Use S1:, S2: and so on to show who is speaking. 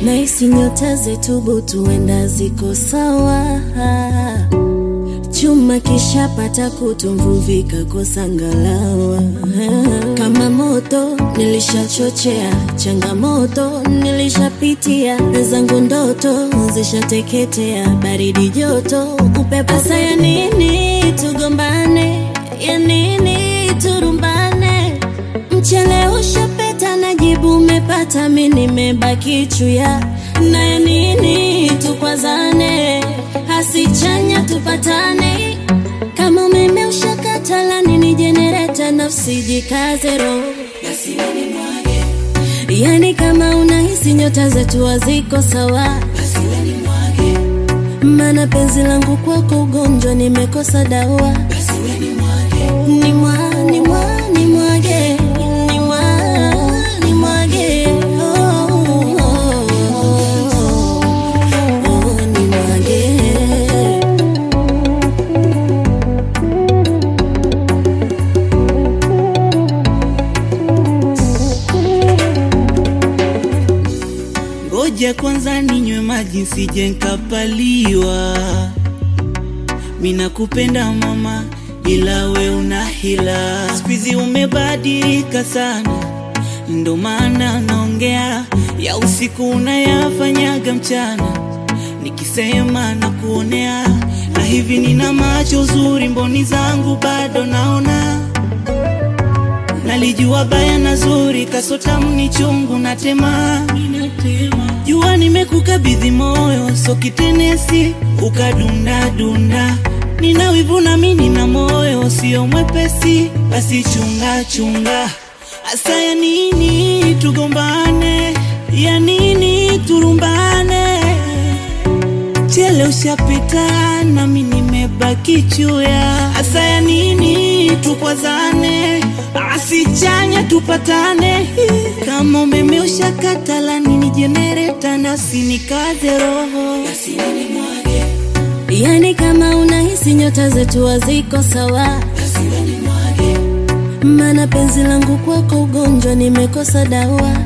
S1: Nahisi nyota zetu butu wenda ziko sawa, chuma kishapata kutu, mvuvi kakosa ngalawa. Kama moto nilishachochea, changamoto nilishapitia, zangu ndoto zishateketea, baridi joto, upepo. Sasa ya nini tugombane? Ya nini turumbane? Mchele ushapeta na jibu umepata, mi nimebaki chuya. Na ya nini tukwazane? Hasichanya tupatane, kama umeme ushakata, la nini jenereta? Nafsi jikaze roho, yani kama unahisi nyota zetu haziko sawa, mana penzi langu kwako ugonjwa, nimekosa dawa. Ni mwa, ni mwa, ni mwage, ni mwa, ni mwage, oh, oh, oh, oh, ni mwage.
S2: Ngoja kwanza ninywe maji nsije nkapaliwa. Mina kupenda mama, ila we una hila. Siku umebadilika sana, ndo maana naongea ya usiku unayafanyaga mchana, nikisema na kuonea na hivi nina macho zuri, mboni zangu bado naona Nalijua baya na zuri, kasotamu ni chungu na tema. Jua nimekukabidhi moyo, so kitenesi ukadunda dunda. Nina wivu na mimi nina moyo, sio mwepesi, basi chunga chunga. Asa ya nini tugombane? Ya nini turumbane? Chele ushapita nami nimebaki chuya. Asa ya nini tukwazane? Asichanya tupatane. Kama umeme ushakata, la nini jenereta? Nasi nikaze roho.
S1: Yani kama unahisi nyota zetu haziko sawa, mana penzi langu kwako ugonjwa, nimekosa dawa.